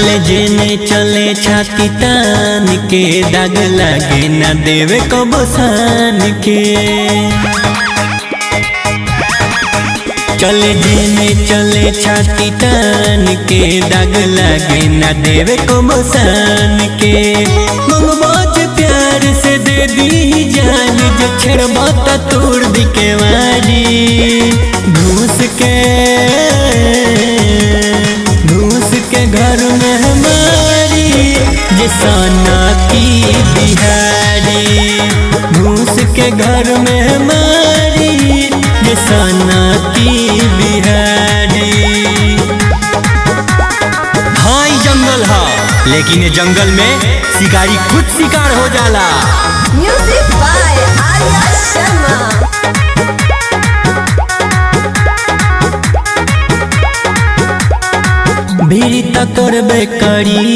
चले जेने चले छाती तान के दाग लागे ना देवे को बसान के चले जेने चले छाती तान के दाग लागे ना देवे को बसान के मंगबाज प्यार से दे दी जान जो छेड़बा त तोड़ दी के वारी घूस के घूस के घर में हमारी जे सोना की बिहारी घूस के घर में हमारी जे सोना की बिहारी हाँ ई जंगल है लेकिन ये जंगल में शिकारी खुद शिकार हो जाला Music by Arya Sharma. भीड़ त करबे करी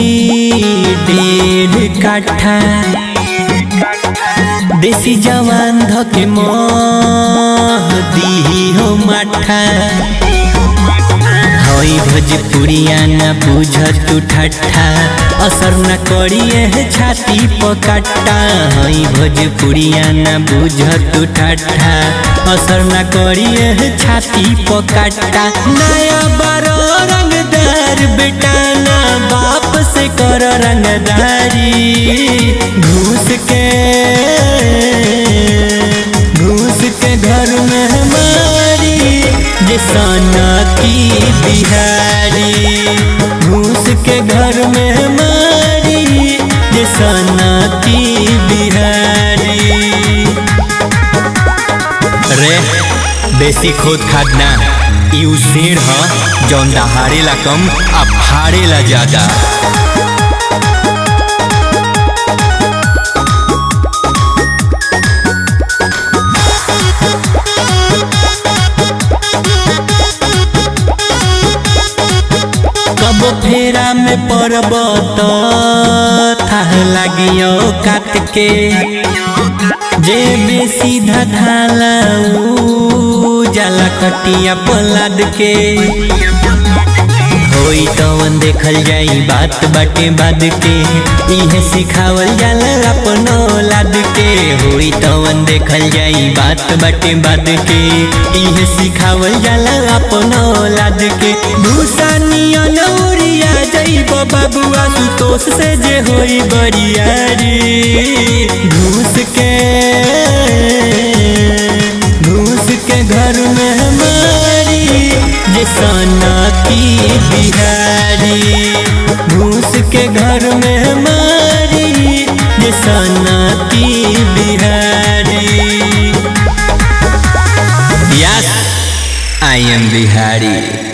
डेढ़ काठा देसी जवान धके मह दीही हो माठा हई भोजपुरिया न बुझ तू ठट्ठा असर न करिए है छाती पकट्टा हई भोजपुरिया न बुझ तू ठट्ठा असर न करिए है छाती पकट्टा नया बारो रंगदार बेटा ना बाप से कर रंगदारी घूस के घूस के घर में हमारी जे सोना की बिहारी घूस के घर में हमारी जे सोना की बिहारी रे बेसी खोद खादना ई उ शेर ह जौन दहाड़ेला कम आ फाड़ेला ज्यादा कब फेरा में पड़ब तो थाह लागियो काट के जे बेसी धाला ऊ जाला कटिया पलाद के होई तवन देखल जाई बात बाटे बाद के इहे सिखावल जाला अपन औलाद के होई तवन देखल जाई बात बाटे बाद के इहे सिखावल जाला अपन औलाद के भूसा नियन उड़िया जाइब बाबुआ सुतोष से जे होई बरियारी घूस के घूस के घर में हमारी जे सोना की बिहारी घूस के घर में हमारी जे सोना की Bihari yes I am Bihari